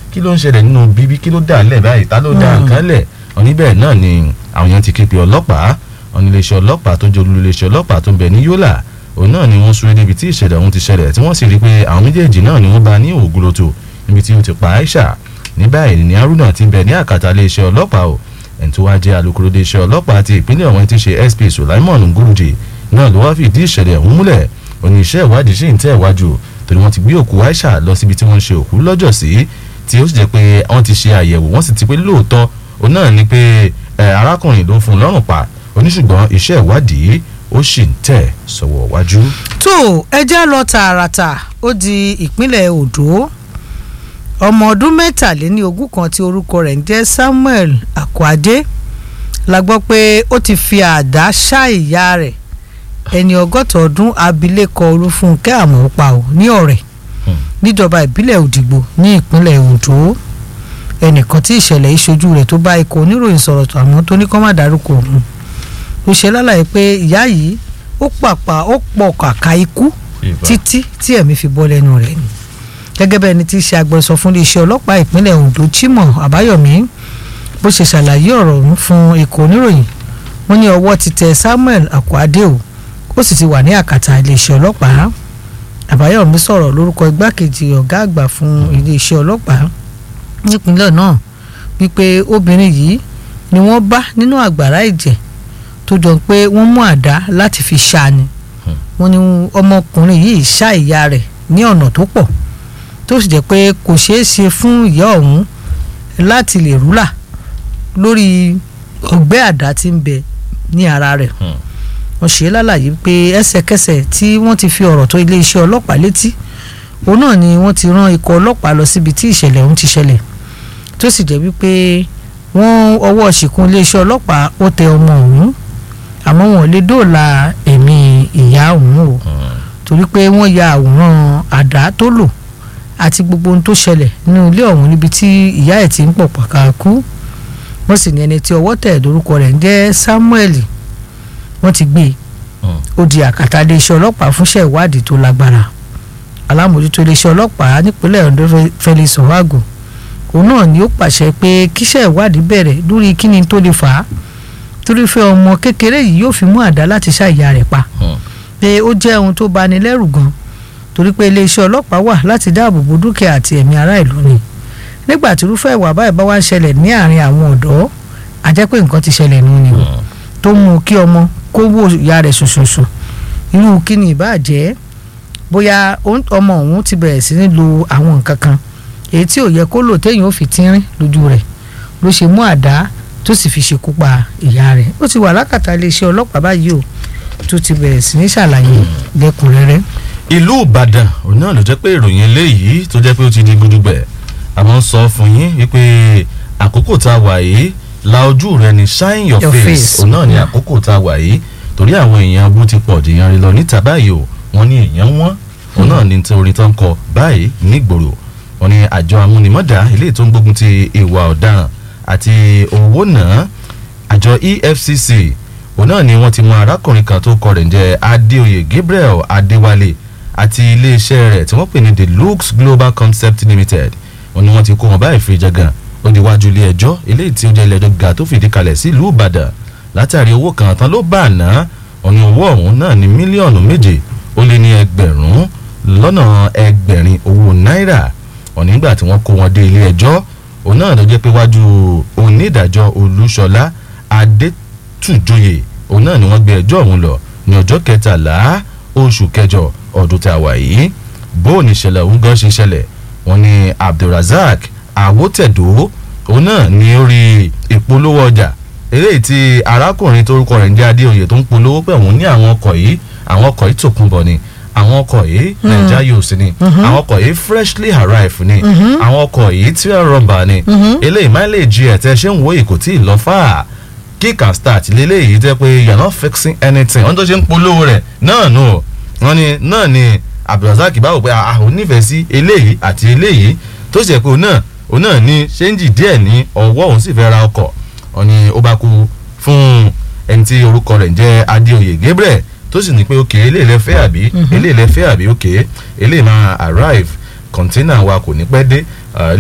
kí ló ń ṣẹlẹ̀ nínú bíbí kí ló dà lẹ̀ báyìí ta ló dà nǹkan lẹ̀ ọ̀ní bẹ́ẹ̀ náà ni àwọn yẹn ti képe ọlọ́pàá ọ̀ní iléeṣẹ́ ọlọ́pàá tó jẹ́ olú iléeṣẹ́ ọlọ́pàá tó ń bẹ ní Yólà òun náà ni wọ́n súré débi tí ìṣẹ̀lẹ̀ ọ̀hún ti ṣẹlẹ̀ tí wọ́n sì rí i pé àwọn méjèèjì náà ni wọ́n bá ní ògùlótò níbi tí ó ti pa Aisha ní báyìí ní Haruna ti bẹ ní àkàtà iléeṣẹ́ ọlọ́pàá o ẹni tó wá jẹ́ alukoro iléeṣẹ́ ọlọ́pàá ti ìpínlẹ̀ ọ̀hún ti ṣe SP Sulaimon Nguruji náà ló wá fìdí ìṣẹ̀lẹ̀ ọ̀hún múlẹ̀ òní iṣẹ́ ìwádìí sì ń tẹ̀ wájú torí wọ́n ti gbé òkú Aisha lọ síbi tí wọ́n ń ṣe òkú lọ́jọ́ sí tí ó sì jẹ́ pé wọ́n ti ṣe àyẹ̀wò wọ́n sì ti pé lóòótọ́ òun náà ni pé arákùnrin ló fún un lọ́rùn pa oníṣùgbọ́n iṣẹ́ ìwádìí ó sì ń tẹ̀ sọ́wọ́ wájú. tó ẹjẹ́ lọ tààràtà ó di ìpínlẹ̀ Ondo ọmọ ọdún mẹ́tàléní ogún kan tí orúkọ rẹ̀ ń jẹ́ Samuel Akwade la gbọ́ pé ó ti fi àdá ṣá ìyá rẹ̀ ẹni ọgọ́ta ọdún abilékọ Olúfúnkẹ́ Àmọ̀pá ò ní ọ̀rẹ́ níjọba ìbílẹ̀ Òdìgbò ní ìpínlẹ̀ Ondo ẹnìkan tí ìṣẹ̀lẹ̀ ìṣojú rẹ̀ tó bá ikọ̀ oníròyìn sọ̀rọ̀ tó àmọ́ tó ní kọ́ má dárúkọ òun ló ṣe lálàyé pé ìyá yìí ó pàpà ó pọ̀ kàkà ikú títí tí ẹ̀mí fi bọ́ lẹ́nu rẹ̀ ni gẹ́gẹ́ bẹ́ẹ̀ ni tí í ṣe agbẹnusọ fún iléeṣẹ́ ọlọ́pàá ìpínlẹ̀ Ondo Chimo Àbáyọ̀mí bó ṣe ṣàlàyé ọ̀rọ̀ ọ̀hún fún ikọ̀ oníròyìn wọ́n ní ọwọ́ ti tẹ Samuel Akwade o ó sì ti wà ní àkàtà iléeṣẹ́ ọlọ́pàá Àbáyọ̀mí sọ̀rọ̀ lórúkọ igbákejì ọ̀gá àgbà fún iléeṣẹ́ ọlọ́pàá nípínlẹ̀ náà wípé obìnrin yìí ni wọ́n bá nínú àgbàrá ìjẹ̀ tó jọ pé wọ́n mú àdá láti fi ṣá ni wọ́n ní ọmọkùnrin yìí ṣá ìyá rẹ̀ ní ọ̀nà tó pọ̀ tó sì jẹ́ pé kò ṣeé ṣe fún ìyá ọ̀hún láti lè rúlà lórí ọgbẹ́ àdá tí ń bẹ ní ara rẹ̀ wọ́n ṣe lálàyé pé ẹsẹ̀kẹsẹ̀ tí wọ́n ti fi ọ̀rọ̀ tó iléeṣẹ́ ọlọ́pàá létí òun náà ni wọ́n ti rán ikọ̀ ọlọ́pàá lọ síbi tí ìṣẹ̀lẹ̀ ọ̀hún ti ṣẹlẹ̀ tó sì jẹ́ wípé wọ́n ọwọ́ ṣìkún iléeṣẹ́ ọlọ́pàá ó tẹ ọmọ ọ̀hún àmọ́ wọn ò lè dóòlà ẹ̀mí ìyá ọ̀hún o torí pé wọ́n ya àwòrán àdá tó lò àti gbogbo ohun tó ṣẹlẹ̀ nínú ilé ọ̀hún níbi tí ìyá ẹ̀ ti ń pọ̀ pàkà kú wọ́n sì ní ẹni tí ọwọ́ tẹ̀ lórúkọ rẹ̀ ń jẹ́ Samuel wọ́n ti gbé e ó di àkàtà iléeṣẹ́ ọlọ́pàá fúnṣẹ́ ìwádìí tó lágbára alámòjútó iléeṣẹ́ ọlọ́pàá nípínlẹ̀ Ondo Felix Owago òun náà ni ó pàṣẹ pé kíṣẹ́ ìwádìí bẹ̀rẹ̀ lórí kíni tó lè fà á torí fẹ́ ọmọ kékeré yìí yóò fi mú àdá láti ṣá ìyá rẹ̀ pa pé ó jẹ́ ohun tó bani lẹ́rù gan torí pé iléeṣẹ́ ọlọ́pàá wà láti dáàbò bo dúkìá àti ẹ̀mí ará ìlú ni nígbà tí irúfẹ́ ìwà báyìí bá wá ń ṣẹlẹ̀ ní àárín àwọn ọ̀dọ́ a jẹ́ pé nǹkan ti ṣẹlẹ̀ nù ni o tó mú kí ọmọ kó wò ìyá rẹ̀ ṣoṣoṣo irú kí ni ìbá jẹ́ bóyá ọmọ òun ti bẹ̀rẹ̀ sí ní lo àwọn nǹkan kan èyí tí ò yẹ kó lò téèyàn ò fi tínrín lójú rẹ̀ ló ṣe mú àdá tó sì fi ṣekú pa ìyá rẹ̀ ó ti wà lákàtà iléeṣẹ́ ọlọ́pàá báyìí o tó ti bẹ̀rẹ̀ sí ní ṣàlàyé lẹ́kùnrẹ́rẹ́. ìlú Ìbàdàn òun náà ló jẹ́ pé ìròyìn eléyìí tó jẹ́ pé ó ti di gudugbẹ̀ àmọ́ ń sọ fún yín wípé àkókò tá a wà yìí la ojú rẹ ni shine your, Your face face. òun náà ni àkókò tá a wà yìí torí àwọn èèyàn bó ti pọ̀ jìyàn rí lọ níta báyìí o wọ́n ní èèyàn wọ́n òun náà ní tí orin tó ń kọ báyìí nígboro wọ́n ní àjọ amúnimọ́dà eléyìí tó ń gbógun ti ìwà ọ̀daràn àti owó náà àjọ EFCC òun náà ni wọ́n ti mú arákùnrin kan tó kọ rẹ̀ ń jẹ́ Adéoyè Gabriel Adéwálé àti iléeṣẹ́ rẹ̀ tí wọ́n pè ní The Lux Global Concept Limited wọ́n ní wọ́n ti kó wọn báyìí fi jẹ́gàn ó di wájú ilé ẹjọ́ eléyìí tí ó jẹ́ ilé ẹjọ́ gíga tó fìdí kalẹ̀ sí ìlú Ìbàdàn látàrí owó kan tán ló bá àná ọ̀nà owó ọ̀hún náà ní mílíọ̀nù méje ó lé ní ẹgbẹ̀rún lọ́nà ẹgbẹ̀rin owó náírà ọ̀nà nígbà tí wọ́n kó wọn dé ilé ẹjọ́ òun náà ló jẹ́ pé wájú onídàájọ́ Olúṣọlá Adétúnjọyè òun náà ni wọ́n gbé ẹjọ́ ọ̀hún lọ ní ọjọ́ kẹtàlá oṣù kẹjọ ọdún tá a wà yìí bóun ní ìṣẹ̀lẹ̀ ọ̀hún gan ṣe ṣẹlẹ̀ wọ́n ní Abdulrasaq Awótẹ̀dó òun náà ní orí ìpolówó ọjà eléyìí tí arákùnrin torúkọ rẹ̀ ń jẹ́ Adéoyè tó ń polówó pé òun ní àwọn ọkọ̀ yìí àwọn ọkọ̀ yìí tòkunbọ̀ ni àwọn ọkọ̀ yìí naija yóòsì ni àwọn ọkọ̀ yìí freshly arrived ni àwọn ọkọ̀ yìí tí wọ́n rọ̀mbà ni eléyìí mileage ẹ̀ tẹ́ ṣé ń wo ìkò tí ì lọ fà kick and start léléyìí tẹ́ pé you are not fixing anything wọ́n tó ṣe ń polówó rẹ̀ náà nù wọ́n ní náà ni Abdulrasaq báwo pé àwọn onífẹ̀ẹ́ sí eléyìí àti eléyìí tó ṣe pé òun náà òun náà ní ṣéǹjì díẹ̀ ní ọwọ́ òun sì fẹ́ ra ọkọ̀ wọ́n ní ó bá kú fún ẹni tí orúkọ rẹ̀ ń jẹ́ Adéoyè Gabriel tó sì ní pé òkè eléyìí lẹ fẹ́ àbí eléyìí lẹ fẹ́ àbí òkè eléyìí máa arrive kọ̀ńténà wa kò ní pẹ́ dé